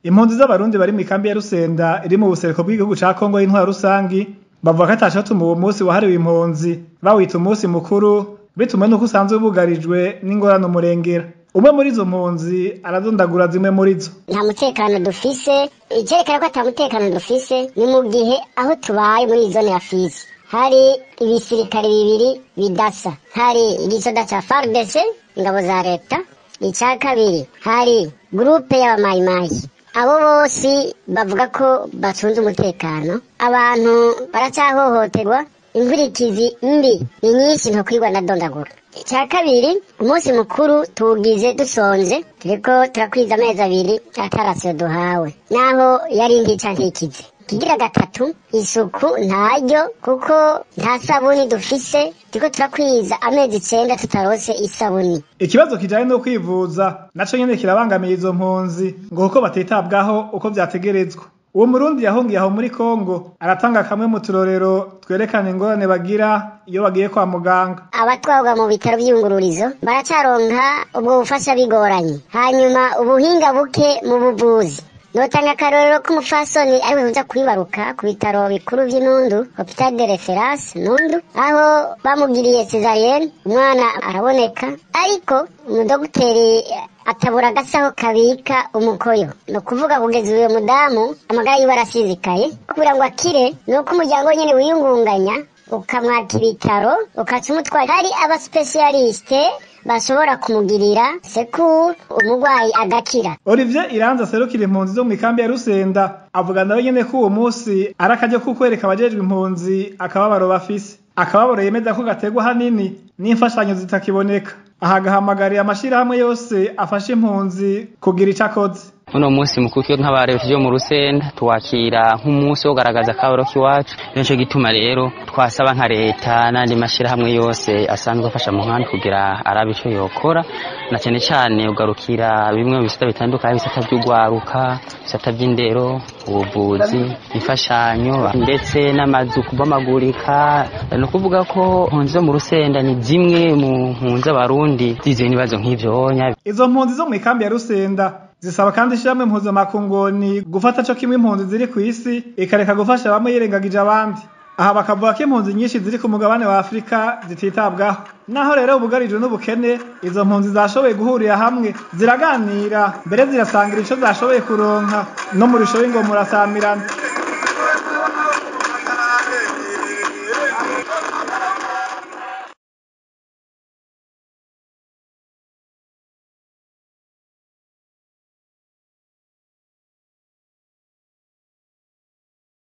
impunzi z'abarundi bari mw'ikambi ya rusenda iri mu buseruko bw'igihugu ca kongo y'intwara rusangi bavuga ko ataco tuma uwo musi wahariwe impunzi bawita umunsi mukuru bitumwe n'uko usanzwe bugarijwe n'ingorane umurengera umwe muri izo mpunzi aradondagura zimwe muri zo nta mutekano dufise icyerekana ko ata mutekano dufise ni mu gihe aho tubaye muri iyi zone ya fizi hari ibisirikare bibiri bidasa hari igisoda ca fardc ingabo za leta icya kabiri hari gurupe y'abamayimayi abo bose bavuga ko bacunze umutekano abantu baracyahohoterwa inkurikizi mbi ni nyinshi ntokwirwa na dondagura icya kabiri umunsi mukuru tuwugize dusonze turiko turakwiza amezi abiri atarasiyo duhawe naho yari ndica ntikize kigira gatatu isuku ntaryo kuko nta sabuni dufise turiko turakwiza amezi icenda tutarose isabuni ikibazo kijanye no kwivuza naco nyene kirabangamiye izo mpunzi ngo kuko batitabwaho uko vyategerezwa uwo murundi yahungiye aho muri kongo aratanga kamwe mu turorero twerekana ingorane bagira iyo bagiye kwa muganga abatwarwa mu bitaro by'iyungururizo baracaronka ubwo bufasha bigoranye hanyuma ubuhinga buke mu buvuzi notanga akarorero k'umufasoni ariwe uza kwibaruka ku bitaro bikuru by'inundu hopital de reference nundu aho bamugiriye cesarienne umwana araboneka ariko umudogiteri atabura agasaho kabika umukoyo ni ukuvuga kugeza uyu mudamu amagara yiwe arasizikaye kugira ngo akire ni uko umuryango nyine wiyungunganya ukamwaka ibitaro ukaca umutwara hari abasipesiyalisite bashobora kumugirira sekuru umurwayi agakira olivier iranzi aserukira impunzi zo mw'ikambi ya rusenda avuga nawe nyene ko uwo musi ari akaryo ko kwereka abajejwe impunzi akababaro bafise akababaro yemeza ko gaterwa hanini n'imfashanyo zitakiboneka aha agahamagarira amashirahamwe yose afasha impunzi kugira ico akoze uno munsi mukuru twe nk'abarefugee bo mu rusenda tuwakira nk'umunsi wo kugaragaza akabaro k'iwacu nico gituma rero twasaba nka leta n'andi mashyirahamwe yose asanzwe afasha mu nkambi kugira arabe ico yokora na cyane cyane ugarukira bimwe mu bisata bitandukanye ibisata by'ugwaruka ibisata by'indero ubuvuzi imfashanyo ndetse n'amazu kubamagurika ni ukuvuga ko impunzi zo mu rusenda ni zimwe mu mpunzi z'abarundi ziziwe n'ibibazo nk'ivyo izo mpunzi zo mw'ikambi ya rusenda zisaba kandi ishyirahamwe mpuzamakungoni gufata co kimwe impunzi ziri ku isi ikareka gufasha bamwe yirengagije abandi aha bakavuga ko impunzi nyinshi ziri ku mugabane wa afurika zititabwaho naho rero ubugarijwe n'ubukene izo mpunzi zashoboye guhurira hamwe ziraganira mbere zirasangira ico zashoboye kuronka no mu risho y'ingoma murasamirana